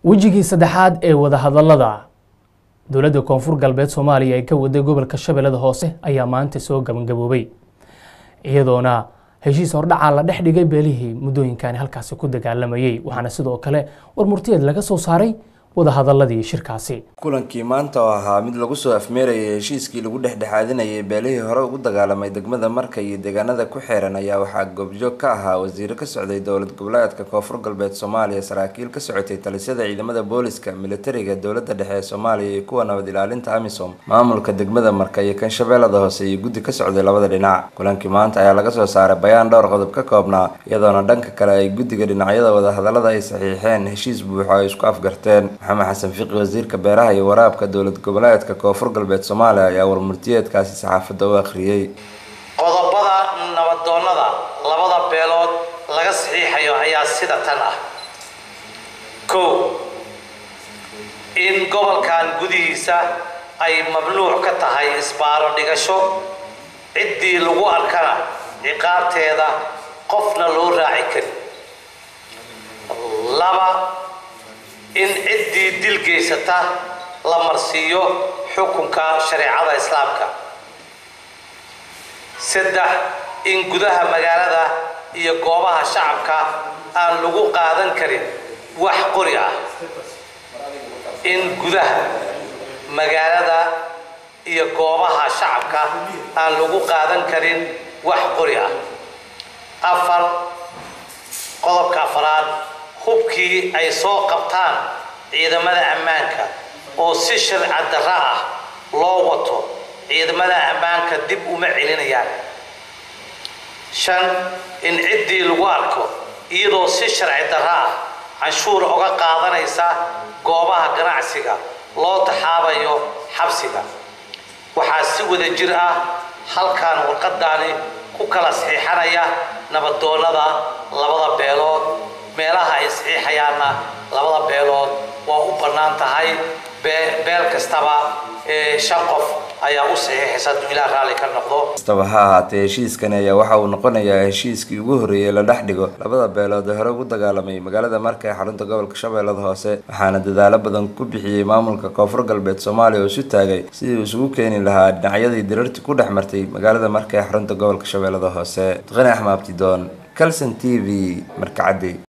wejigii saddexaad ee wadahadallada dowladda koonfur galbeed soomaaliya ee ka waday gobolka shabeellada hoose ayaa maanta soo gabagaboobay iyadoona heshiis hordhacaa la dhex dhigay beelihii muddooyinkani halkaasi ku dagaalamayey waxaana sidoo kale war murtiyeed laga soo saaray wadahadaladii shirkaasi kulankii maanta oo ahaa mid lagu soo afmeerayay heshiiskii lagu dhexdhexaadinayay beelihii hore ugu dagaalamay degmada marka iyo deegaanada ku xeeran ayaa waxaa goobjoog ka ahaa wasiiro ka socday dowlad goboleedka koonfur galbeed soomaaliya saraakiil ka socotay talisyada ciidamada booliska militariga dowlada dhexe ee soomaaliya iyo kuwa nabad ilaalinta amisom maamulka degmada marka iyo kan shabeellada hoose iyo guddi ka socday labada dhinac kulankii maanta ayaa laga soo saaray bayaan dhowr qodob ka koobnaa iyadoona dhanka kale ay guddiga dhinacyada wadahadalada ay saxiixeen heshiis buuxo ay isku afgarteen maxamed xasan fiqi wasiirka beeraha iyo waraabka dowlad goboleedka koonfur galbeed soomaaliya ayaa warmurtiyeedkaasi saxaafadda u akhriyey qodobada nabadoonnada labada beelood laga saxiixayo ayaa sida tan ah kow in gobolkan gudihiisa ay mamnuuc ka tahay isbaaro dhigasho ciddii lagu arkana ciqaabteeda qofna loo raaci karin laba in ciddii dil geysata la marsiiyo xukunka shareecada islaamka saddex in gudaha magaalada iyo goobaha shacabka aan lagu qaadan karin wax qori ah in gudaha magaalada iyo goobaha shacabka aan lagu qaadan karin wax qori ah afar qodobka afaraad hubkii ay soo qabtaan ciidamada ammaanka oo si sharci darra ah loo wato ciidamada ammaanka dib uma celinayaan shan in ciddii lagu arko iyadoo si sharci darra ah canshuur uga qaadanaysa goobaha ganacsiga loo taxaabayo xabsiga waxaa si wada jir ah halkan warqadaani ku kala saxiixanaya nabadoonnada labada beelood meelaha ay saxiixayaanna labada beelood waa u bannaan tahay beel kastaba shan qof ayaa u saxiixaysa hadduu ilaah raalli ka noqdo kastaba ha ahaatee heshiiskani ayaa waxa uu noqonayaa heshiiskii ugu horreeyey la dhex dhigo labada beelood ee hore ugu dagaalamay magaalada marka ee xarunta gobolka shabeellada hoose waxaana dadaalo badan ku bixiyey maamulka koonfur galbeed soomaaliya oo isu taagay sidii uu isugu keeni lahaa dhinacyadii dirartii ku dhex martay magaalada marka ee xarunta gobolka shabeellada hoose duqani axmaabtidoon calson t v markacaddi